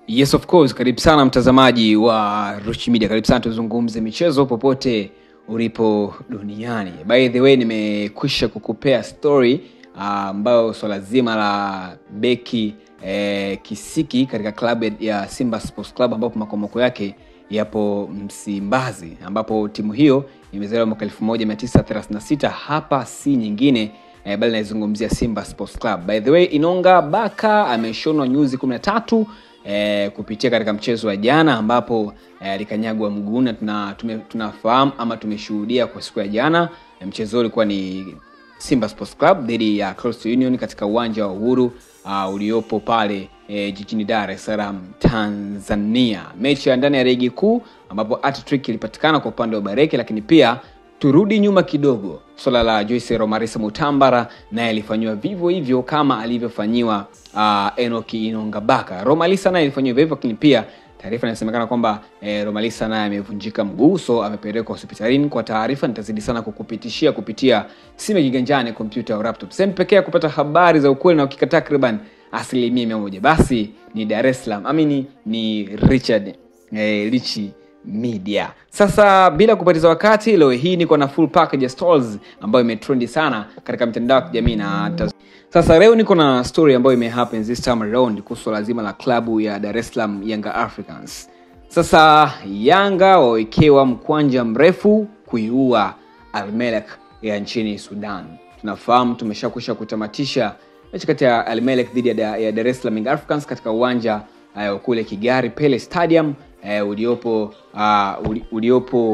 Yes of course, karibu sana mtazamaji wa Ruchi Media, karibu sana tuzungumze michezo popote ulipo duniani. By the way, nimekwisha kukupea story ambayo uh, swala zima la beki eh, Kisiki katika klabu ya Simba Sports Club ambapo makomoko yake yapo Msimbazi, ambapo timu hiyo imezaliwa mwaka 1936 hapa si nyingine eh, bali naizungumzia Simba Sports Club. By the way, Inonga Baka ameshonwa nyuzi 13 eh, kupitia katika mchezo wa jana ambapo alikanyagwa eh, mguu na tuna, tunafahamu ama tumeshuhudia kwa siku ya jana eh, mchezo ulikuwa ni Simba Sports Club dhidi ya Coastal Union katika uwanja wa Uhuru uh, uliopo pale eh, jijini Dar es Salaam Tanzania, mechi ya ndani ya ligi kuu ambapo hat-trick ilipatikana kwa upande wa Bareke, lakini pia turudi nyuma kidogo, swala la Joyce Romarisa Mutambara naye alifanyiwa vivyo hivyo kama alivyofanyiwa uh, Enoki Inongabaka. Romalisa naye alifanyiwa hivyo hivyo, lakini pia taarifa inasemekana kwamba eh, Romalisa naye amevunjika mguu, so amepelekwa hospitalini. Kwa taarifa nitazidi sana kukupitishia kupitia simu ya kiganjani, kompyuta au laptop. Sehemu pekee ya kupata habari za ukweli na ukika takriban asilimia mia moja basi ni Dar es Salaam, amini ni Richard eh, Richi Media. Sasa bila kupoteza wakati, leo hii niko na full package ya stores ambayo imetrendi sana katika mitandao ya kijamii na taz... Sasa leo niko na story ambayo imehappen this time around kuhusu lazima la klabu ya Dar es Salaam Yanga Africans. Sasa Yanga wawekewa mkwanja mrefu kuiua Almelek ya nchini Sudan. Tunafahamu tumeshakwisha kutamatisha mechi kati ya Almelek dhidi ya Dar es Salaam Young Africans katika uwanja uh, kule Kigali Pele Stadium uh, uliopo uh, uliopo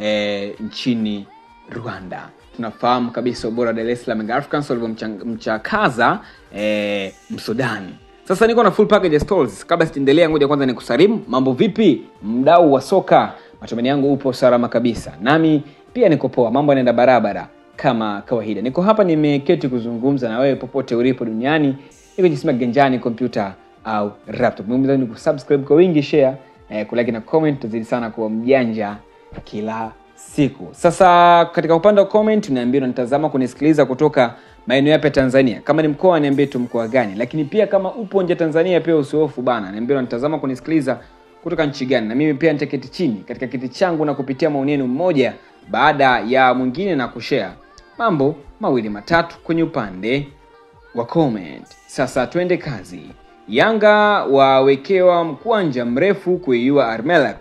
uh, nchini Rwanda. Tunafahamu kabisa ubora wa Dar es Salaam Young Africans walivyomchakaza eh, Msudani. Sasa niko na full package ya stores. Kabla sijaendelea, ngoja kwanza nikusalimu. Mambo vipi, mdau wa soka? Matumaini yangu upo salama kabisa, nami pia niko poa, mambo yanaenda barabara kama kawaida. Niko hapa nimeketi kuzungumza na wewe popote ulipo duniani, niko jisima kiganjani, kompyuta au laptop. Ni kusubscribe kwa wingi, share eh, kulike na comment, tuzidi sana kuwa mjanja kila siku. Sasa katika upande wa comment, niambie unanitazama kunisikiliza kutoka maeneo yapi ya Tanzania. Kama ni mkoa, niambie tu mkoa gani, lakini pia kama upo nje Tanzania pia usihofu bana, niambie unanitazama kunisikiliza kutoka nchi gani, na mimi pia nitaketi chini katika kiti changu na kupitia maoni yenu mmoja baada ya mwingine na kushare mambo mawili matatu kwenye upande wa comment. Sasa twende kazi. Yanga wawekewa mkwanja mrefu kuiua Armelak.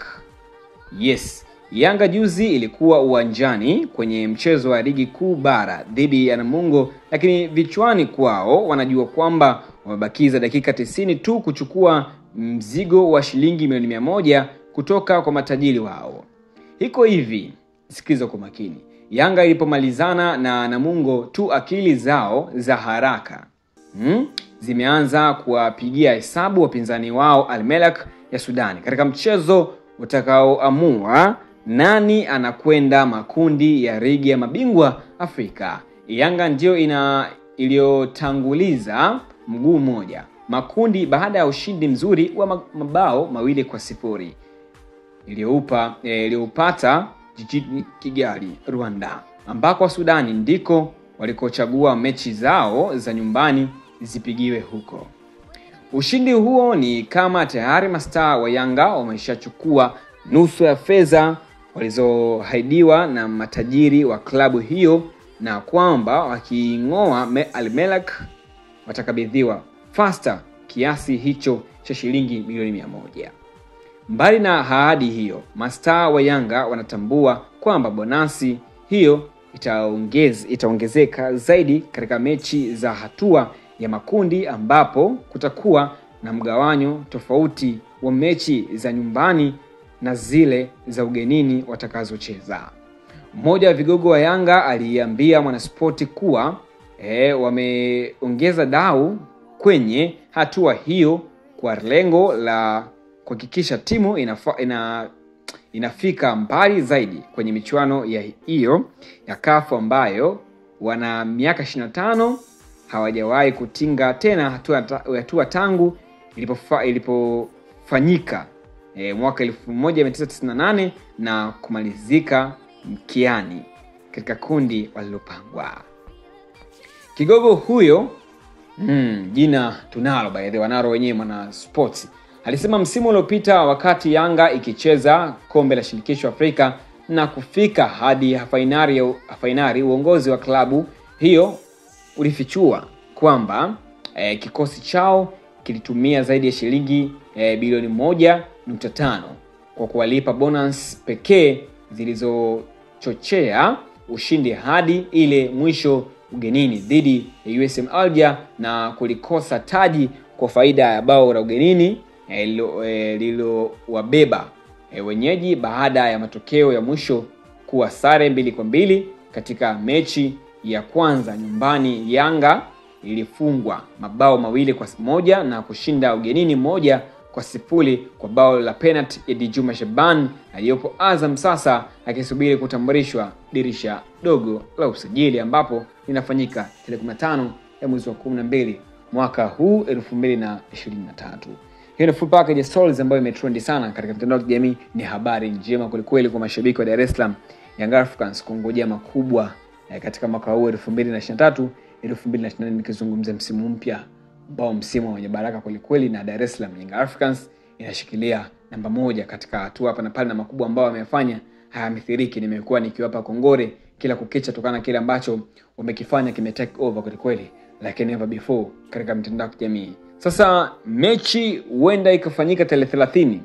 Yes, Yanga juzi ilikuwa uwanjani kwenye mchezo wa ligi kuu bara dhidi ya Namungo, lakini vichwani kwao wanajua kwamba wamebakiza dakika tisini tu kuchukua mzigo wa shilingi milioni mia moja kutoka kwa matajiri wao. Hiko hivi, sikiliza kwa makini. Yanga ilipomalizana na Namungo tu, akili zao za haraka hmm, zimeanza kuwapigia hesabu wapinzani wao Almelak ya Sudani katika mchezo utakaoamua nani anakwenda makundi ya ligi ya mabingwa Afrika. Yanga ndiyo ina iliyotanguliza mguu mmoja makundi baada ya ushindi mzuri wa mabao mawili kwa sifuri iliyoupa iliyoupata jijini Kigali, Rwanda, ambako Sudani ndiko walikochagua mechi zao za nyumbani zipigiwe huko. Ushindi huo ni kama tayari mastaa wa Yanga wameshachukua nusu ya fedha walizoahidiwa na matajiri wa klabu hiyo na kwamba wakiing'oa Almelak watakabidhiwa fasta kiasi hicho cha shilingi milioni mia moja. Mbali na ahadi hiyo, mastaa wa Yanga wanatambua kwamba bonasi hiyo itaongeze, itaongezeka zaidi katika mechi za hatua ya makundi ambapo kutakuwa na mgawanyo tofauti wa mechi za nyumbani na zile za ugenini watakazocheza. Mmoja wa vigogo wa Yanga aliambia Mwanaspoti kuwa e, wameongeza dau kwenye hatua hiyo kwa lengo la kuhakikisha timu inafa, ina, inafika mbali zaidi kwenye michuano ya hiyo ya kafu ambayo wana miaka 25 hawajawahi kutinga tena hatua, hatua tangu ilipofanyika ilipo e, mwaka 1998 na kumalizika mkiani katika kundi walilopangwa. Kigogo huyo mm, jina tunalo by the wanaro wenyewe mwana sports alisema msimu uliopita wakati Yanga ikicheza kombe la shirikisho Afrika na kufika hadi fainali fainali, uongozi wa klabu hiyo ulifichua kwamba eh, kikosi chao kilitumia zaidi ya shilingi eh, bilioni moja nukta tano kwa kuwalipa bonus pekee zilizochochea ushindi hadi ile mwisho ugenini dhidi ya USM Alger na kulikosa taji kwa faida ya bao la ugenini lililowabeba e, e, wenyeji baada ya matokeo ya mwisho kuwa sare mbili kwa mbili katika mechi ya kwanza nyumbani. Yanga ilifungwa mabao mawili kwa moja na kushinda ugenini moja kwa sifuri kwa bao la penalti ya Djuma Shaban aliyopo Azam sasa akisubiri kutambulishwa dirisha dogo la usajili ambapo linafanyika tarehe 15 ya mwezi wa 12 mwaka huu 2023. Hiyo ni full package stories ambayo imetrendi sana katika mitandao ya kijamii. Ni habari njema kwelikweli kwa mashabiki wa Dar es Salaam Young Africans kungojea makubwa eh, katika mwaka huu 2023 2024, nikizungumzia msimu mpya ambao msimu wenye baraka kwelikweli, na Dar es Salaam Young Africans inashikilia namba moja katika hatua hapa na pale, na makubwa ambayo wamefanya hayamithiriki. Nimekuwa nikiwapa kongore kila kukicha kutokana na kile ambacho wamekifanya kime take over kwelikweli, like never before katika mitandao ya kijamii. Sasa mechi huenda ikafanyika tarehe 30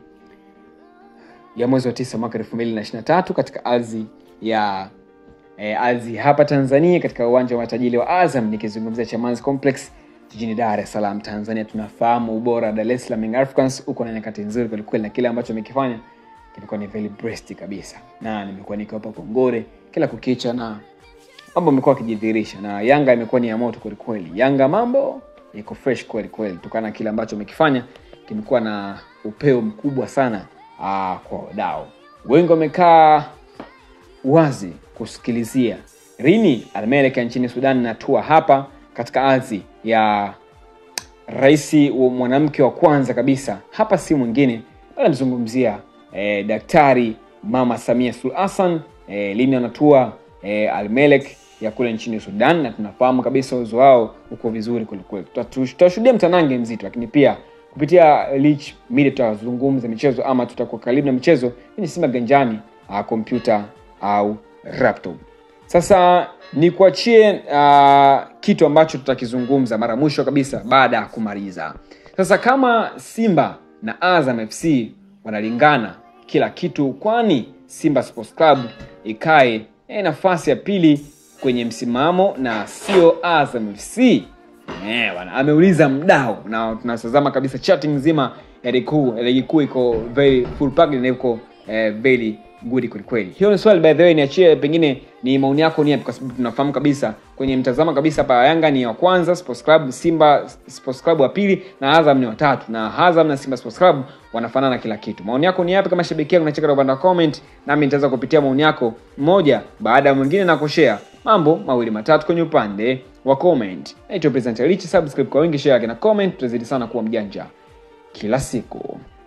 ya mwezi wa tisa mwaka 2023 katika ardhi ya e, ardhi hapa Tanzania katika uwanja wa matajiri wa Azam, nikizungumzia Chamazi Complex jijini Dar es Salaam Tanzania. Tunafahamu ubora wa Dar es Salaam Young Africans uko na nyakati nzuri kwelikweli, na kile ambacho amekifanya kilikuwa ni very breast kabisa, na nimekuwa nikiwapa kongore kila kukicha, na mambo amekuwa akijidhihirisha, na Yanga imekuwa ni ya moto kwelikweli. Yanga mambo iko fresh kweli kweli, kutokana na kile ambacho amekifanya kimekuwa na upeo mkubwa sana aa, kwa wadau wengi. Wamekaa wazi kusikilizia lini Almerek nchini Sudan natua hapa katika ardhi ya rais wa mwanamke wa kwanza kabisa hapa, si mwingine anamzungumzia eh, Daktari Mama Samia Suluhu Hassan eh, lini anatua eh, Almelek ya kule nchini Sudan, na tunafahamu kabisa uwezo wao uko vizuri kwelikweli. Tutashuhudia mtanange mzito, lakini pia kupitia Lich Media tutazungumza michezo ama tutakuwa karibu na michezo kwenye Simba Ganjani, kompyuta au laptop. Sasa ni kuachie uh, kitu ambacho tutakizungumza mara mwisho kabisa baada ya kumaliza. Sasa kama Simba na Azam FC wanalingana kila kitu, kwani Simba Sports Club ikae eh, nafasi ya pili kwenye msimamo na sio Azam FC? Eh, bwana ameuliza mdau, na tunatazama kabisa chatting nzima ya ligi kuu iko very full packed na iko eh, very good kwelikweli. Hiyo ni swali by the way, niachie pengine ni maoni yako ni yapi, kwa sababu tunafahamu kabisa kwenye mtazamo kabisa hapa Yanga ni wa kwanza, Sports Club Simba Sports Club wa pili na Azam ni watatu, na Azam na Simba Sports Club wanafanana kila kitu. Maoni yako ni yapi kama shabiki yangu? Nacheka upande wa comment, nami nitaweza kupitia maoni yako mmoja baada ya mwingine na kushare mambo mawili matatu kwenye upande wa comment. Naitwa Presenter Rich, subscribe kwa wingi, share na comment, tutazidi sana kuwa mjanja kila siku.